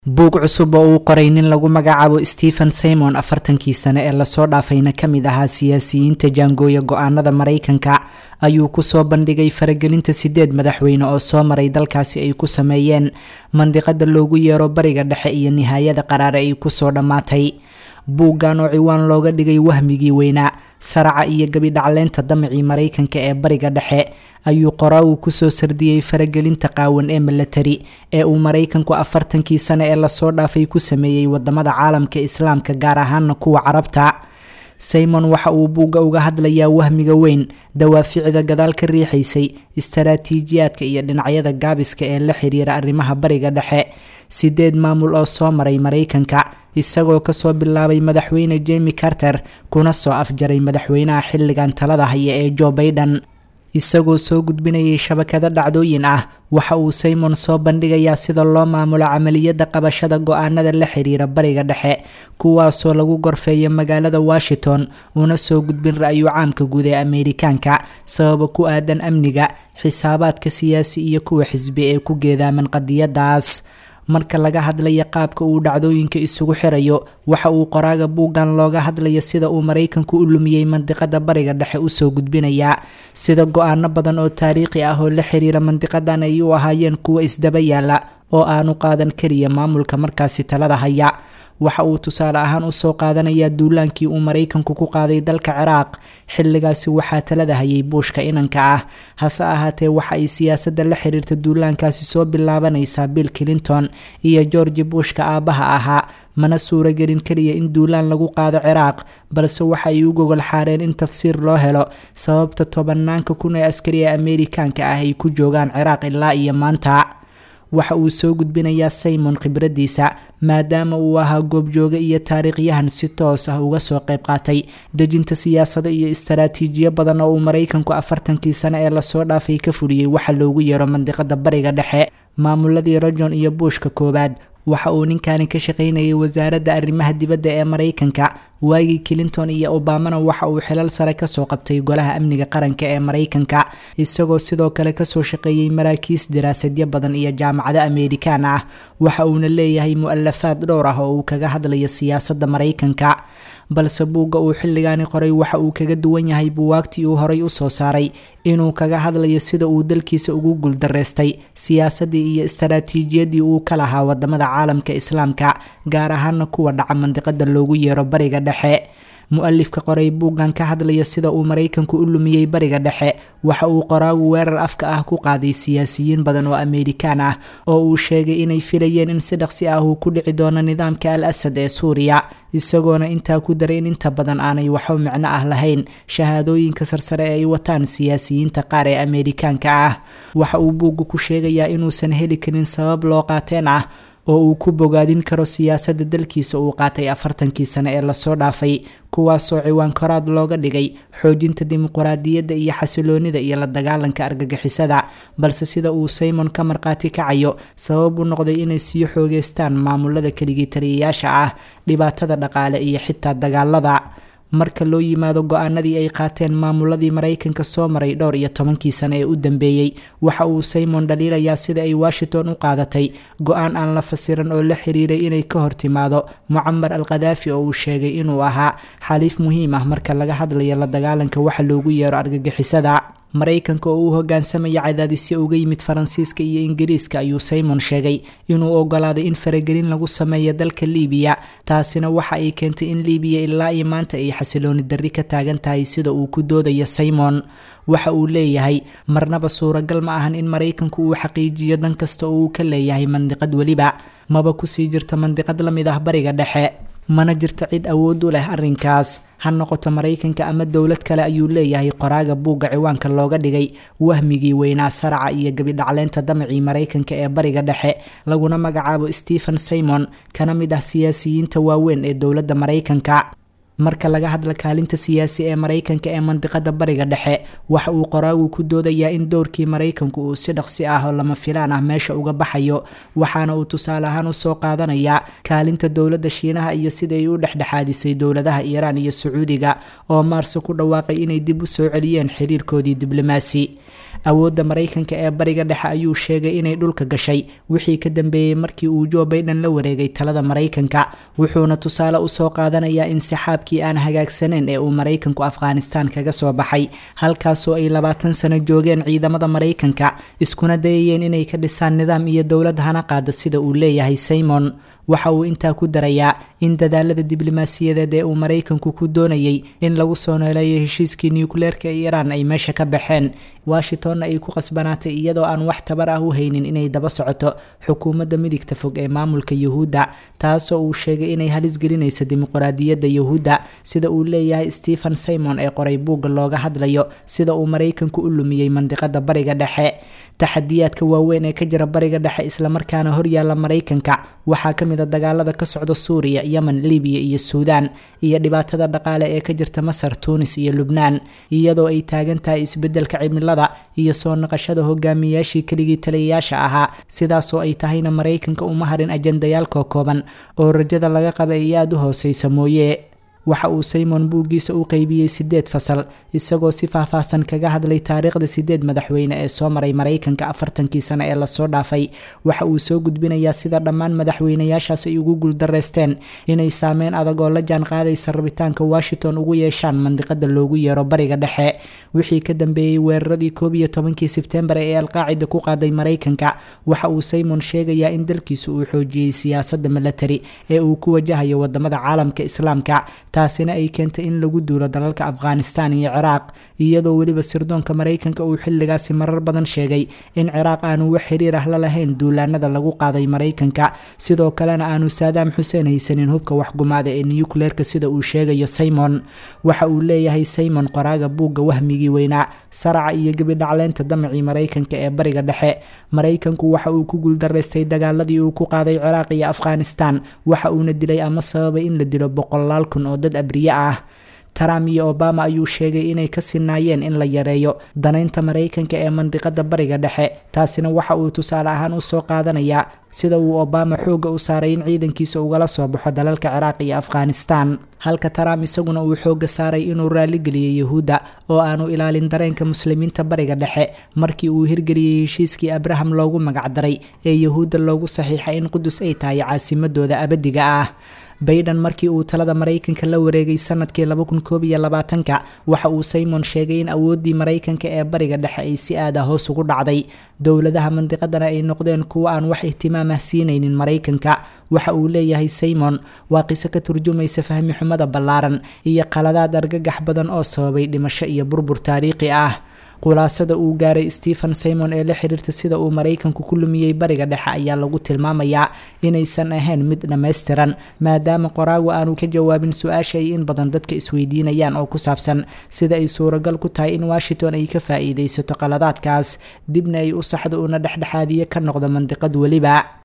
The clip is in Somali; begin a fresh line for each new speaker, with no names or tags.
buug cusub oo uu qoray nin lagu magacaabo stephen simon afartankii sane ee lasoo dhaafayna ka mid ahaa siyaasiyiinta jaangooya go-aanada maraykanka ayuu kusoo bandhigay faragelinta sideed madaxweyne oo soo maray dalkaasi ay ku sameeyeen mandiqada loogu yeero bariga dhexe iyo nihaayada qaraare ay kusoo dhammaatay buuggan oo ciwaan looga dhigay wahmigii weynaa saraca iyo gebidhacleynta damacii maraykanka ee bariga dhexe ayuu qoraagu kusoo sardiyey faragelinta qaawan ee milatari ee uu maraykanku afartankii sane ee lasoo dhaafay ku sameeyey wadamada caalamka islaamka gaar ahaana kuwa carabta simon waxa uu buugga uga hadlayaa wahmiga weyn dawaaficda gadaal ka riixaysay istaraatiijiyaadka iyo dhinacyada gaabiska ee la xiriira arrimaha bariga dhexe sideed maamul oo soo maray maraykanka isagoo kasoo bilaabay madaxweyne jemi carter kuna soo afjaray madaxweynaha xilligan talada haya ee joe baiden isagoo soo gudbinayay shabakado dhacdooyin ah waxa uu simon soo bandhigayaa sida loo maamulo camaliyada qabashada go-aanada la xiriira bariga dhexe kuwaasoo lagu gorfeeya magaalada washington una soo gudbin ra-yu caamka guud ee ameerikaanka sababa ku aadan amniga xisaabaadka siyaasi iyo kuwa xisbi ee ku geedaaman qadiyadaas marka laga hadlaya qaabka uu dhacdooyinka isugu xirayo waxa uu qoraaga buuggan looga hadlaya sida uu maraykanku u lumiyey mandiqada bariga dhexe usoo gudbinayaa sida go-aano badan oo taariikhi ah oo la xiriira mandiqadan ay u ahaayeen kuwa isdaba yaala oo aanu qaadan keliya maamulka markaasi talada haya waxa uu tusaale ahaan usoo qaadanayaa duulaankii uu maraykanku ku qaaday dalka ciraaq xilligaasi waxaa talada hayay buushka inanka ah hase ahaatee waxa ay siyaasadda la xiriirta duulaankaasi soo bilaabanaysaa bill clinton iyo georgi buushka aabbaha ahaa mana suuragelin keliya in duulaan lagu qaado ciraaq balse waxa ay u gogol xaareen in tafsiir loo helo sababta tobanaanka kun ee askari ee ameerikaanka ah ay ku joogaan ciraaq ilaa iyo maanta waxa uu soo gudbinayaa simon khibraddiisa maadaama uu ahaa goobjooge iyo taariikhyahan si toos ah uga soo qayb qaatay dejinta siyaasado iyo istaraatiijiyo badan oo uu maraykanku afartankii sane ee lasoo dhaafay ka fuliyey waxa loogu yeero mandiqada bariga dhexe maamuladii rajon iyo buushka koowaad waxa uu ninkani ka shaqaynayay wasaaradda arrimaha dibadda ee maraykanka waagii clinton iyo obamana waxa uu xilal sare kasoo qabtay golaha amniga qaranka ee maraykanka isagoo sidoo kale kasoo shaqeeyey maraakiis daraasadyo badan iyo jaamacado ameerikaan ah waxa uuna leeyahay mu-alafaad dhowr ah oo uu kaga hadlayo siyaasadda maraykanka balse buugga uu xilligaani qoray waxa uu kaga duwan yahay buwaagtii uu horay usoo saaray inuu kaga hadlayo sida uu dalkiisa ugu guuldareystay siyaasadii iyo istaraatiijiyadii uu ka lahaa wadamada caalamka islaamka gaar ahaana kuwa dhaca mandiqada loogu yeero bariga dhexe mu-alifka qoray buuggan ka hadlaya sida uu maraykanku u lumiyey bariga dhexe waxa uu qoraagu weerar afka ah ku qaaday siyaasiyiin badan oo ameerikaan ah oo uu sheegay inay filayeen in si dhaqsi ah uu ku dhici doono nidaamka al asad ee suuriya isagoona intaa ku daray in inta badan aanay waxba micno ah lahayn shahaadooyinka sarsare ee ay wataan siyaasiyiinta qaar ee ameerikaanka ah waxa uu buuggu ku sheegayaa inuusan heli karin sabab loo qaateen ah oo uu ku bogaadin karo siyaasadda dalkiisa uu qaatay afartankii sane ee lasoo dhaafay kuwaasoo ciwaan koraad looga dhigay xoojinta dimuquraadiyadda iyo xasiloonida iyo la dagaalanka argagixisada balse sida uu simon ka markhaati kacayo sabab u noqday inay sii xoogeystaan maamulada keligii taliyayaasha ah dhibaatada dhaqaale iyo xitaa dagaalada marka loo yimaado go-aanadii ay qaateen maamuladii maraykanka soo maray dhowr iyo tobankii sane ee u dambeeyey waxa uu simon dhaliilayaa sida ay washington u qaadatay go-aan aan la fasiran oo la xiriiray inay ka hortimaado mucamar al khadaafi oo uu sheegay inuu ahaa xaliif muhiim ah marka laga hadlayo la dagaalanka waxa loogu yeero argagixisada maraykanka oo uu hogaansamaya cadaadisyo uga yimid faransiiska iyo ingiriiska ayuu simon sheegay inuu ogolaaday in faragelin lagu sameeyo dalka liibiya taasina waxa ay keentay in liibiya ilaa iyo maanta ay xasilooni darri ka taagan tahay sida uu ku doodayo simon waxa uu leeyahay marnaba suuragal ma ahan in maraykanku uu xaqiijiyo dan kasta oo uu ka leeyahay mandiqad weliba maba kusii jirto mandiqad la mid ah bariga dhexe mana jirto cid awood u leh arrinkaas ha noqoto maraykanka ama dowlad kale ayuu leeyahay qoraaga buugga ciwaanka looga dhigay wahmigii weynaa saraca iyo gebidhacleynta damacii maraykanka ee bariga dhexe laguna magacaabo stephen simon kana mid ah siyaasiyiinta waaweyn ee dowladda maraykanka marka laga hadla kaalinta siyaasi ee maraykanka ee mandiqada bariga dhexe waxa uu qoraagu ku doodayaa in dowrkii maraykanku uu si dhaqsi ah oo lama filaan ah meesha uga baxayo waxaana uu tusaale ahaan usoo qaadanayaa kaalinta dowladda shiinaha iyo sida ay u dhexdhexaadisay dowladaha iiraan iyo sacuudiga oo maarso ku dhawaaqay inay dib u soo celiyeen xiriirkoodii diblomaasi awoodda maraykanka ee bariga dhexe ayuu sheegay inay dhulka gashay wixii ka dambeeyey markii uu joe baiden la wareegay talada maraykanka wuxuuna tusaale usoo qaadanayaa insixaabkii aan hagaagsaneyn ee uu maraykanku afghanistan kaga soo baxay halkaasoo ay labaatan sano joogeen ciidamada maraykanka iskuna dayayeen inay ka dhisaan nidaam iyo dowlad hana qaada sida uu leeyahay simon waxa uu intaa ku darayaa in dadaalada diblomaasiyadeed ee uu maraykanku ku doonayay in lagu soo nooleeyo heshiiskii nuukleerka ee iiraan ay meesha ka baxeen washingtonna ay ku qasbanaatay iyadoo aan wax tabar ah u haynin inay daba socoto xukuumadda midigta fog ee maamulka yuhuudda taasoo uu sheegay inay halis gelinaysa dimuqraadiyadda yuhuudda sida uu leeyahay stephen simon ee qoray buugga looga hadlayo sida uu maraykanku u lumiyey mandiqada bariga dhexe taxadiyaadka waaweyn ee ka jira bariga dhexe islamarkaana horyaalla maraykanka waxaa ka mid a dagaalada ka socda suuriya yemen libiya iyo suudaan iyo dhibaatada dhaqaale ee ka jirta masar tuunis iyo lubnaan iyadoo ay taagan tahay isbeddelka cimilada iyo soo naqashada hogaamiyayaashii keligii taliyayaasha ahaa sidaasoo ay tahayna maraykanka uma harin ajendayaalkoo kooban oo rajada laga qaba ay aada u hooseysa mooye waxa uu simon buuggiisa u qeybiyey sideed fasal isagoo si faahfaahsan kaga hadlay taariikhda sideed madaxweyne ee soo maray maraykanka afartankii sano ee lasoo dhaafay waxa uu soo gudbinayaa sida dhammaan madaxweynayaashaas ay ugu guuldareysteen inay saameyn adag oo la jaan qaadaysa rabitaanka washington ugu yeeshaan mandiqada loogu yeero bariga dhexe wixii ka dambeeyey weeraradii koob iyo tobankii sebtembar ee alqaacida ku qaaday maraykanka waxa uu simon sheegayaa in dalkiisa uu xoojiyey siyaasadda milatari ee uu ku wajahayo wadamada caalamka islaamka taasina ay keentay in lagu duulo dalalka afghanistan iyo ciraaq iyadoo weliba sirdoonka maraykanka uu xilligaasi marar badan sheegay in ciraaq aanu wax xiriir ah la lahayn duulaanada lagu qaaday maraykanka sidoo kalena aanu saadaam xuseen haysanin hubka waxgumaada ee nucleerka sida uu sheegayo simon waxa uu leeyahay simon qoraaga buugga wahmigii weynaa saraca iyo gebidhacleynta damacii maraykanka ee bariga dhexe maraykanku waxa uu ku guuldaraystay dagaaladii uu ku qaaday ciraaq iyo afghanistan waxa uuna dilay ama sababay in la dilo boqolaal kun oo dad abriye ah trump iyo obama ayuu sheegay inay ka sinaayeen in la yareeyo danaynta maraykanka ee mandiqada bariga dhexe taasina waxa uu tusaale ahaan usoo qaadanayaa sida uu obama xoogga u saaray in ciidankiisa ugala soo baxo dalalka ciraaq iyo afghanistan halka trump isaguna uu xoogga saaray inuu raalligeliyey yuhuudda oo aanu ilaalin dareenka muslimiinta bariga dhexe markii uu hirgeliyey heshiiskii abraham loogu magacdaray ee yuhuudda loogu saxiixay in qudus ay tahay caasimadooda abadiga ah bayden markii uu talada maraykanka la wareegay sanadkii ka waxa uu simon sheegay in awooddii maraykanka ee bariga dhexe ay si aada hoos ugu dhacday dowladaha mandiqadana ay noqdeen kuwo aan wax ihtimaam ah siinaynin maraykanka waxa uu leeyahay simon waa qiso ka turjumaysa fahmi xumada ballaaran iyo qaladaad argagax badan oo sababay dhimasho iyo burbur taariikhi ah khulaasada uu gaaray stephen simon ee la xiriirta sida uu maraykanku ku lumiyey bariga dhexe ayaa lagu tilmaamayaa inaysan ahayn mid dhammaystiran maadaama qoraagu aanu ka jawaabin su-aasha ay in badan dadka isweydiinayaan oo ku saabsan sida ay suuragal ku tahay in washington ay ka faa-iideysato qaladaadkaas dibna ay u saxdo una dhexdhexaadiye ka noqdo mandiqad weliba